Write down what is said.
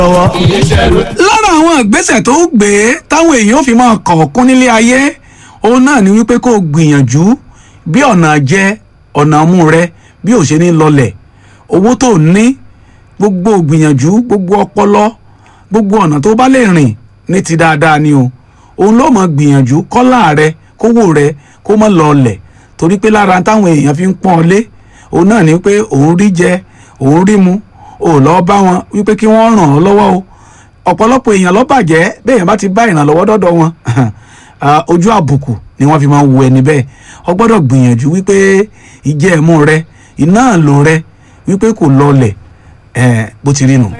lọ́wọ́. lára àwọn ìgbésẹ̀ tó gbé táwọn èèyàn fi máa kọ̀ọ̀kún nílé ayé òun náà ni wípé kó o gbìyànjú bí ọ̀nà jẹ ọ̀nà mú rẹ bí ò ṣe ní lọlẹ̀ owó tó ní gbogbo gbìyànjú gbogbo ọpọlọ gbogbo ọ̀nà tó bá lè rìn ní ti dáadáa ni o òun ló mọ gbìyànjú kọ́lá rẹ kówó rẹ kó mọ́ lọlẹ̀ torí pé lára táwọn èèyàn fi ń pọ́n ọ lé òun náà ni pé òun rí jẹ òun rí mu ò lọ bá wọn wípé kí wọ́n ràn ọ́ lọ́wọ́ o ọ̀pọ̀lọpọ̀ èèyàn ló bàjẹ́ béèyàn bá ti bá ìrànlọ́wọ́ dọ́dọ̀ wọn ah, ojú àbùkù ni wọ́n fi máa ń wo ẹni bẹ́ẹ̀ ọ gbọ́dọ̀ gbìyànjú wípé ìjẹ́ ẹ̀mú rẹ iná àlò rẹ wípé kò lọlẹ̀ ẹ̀ bó ti rí nù.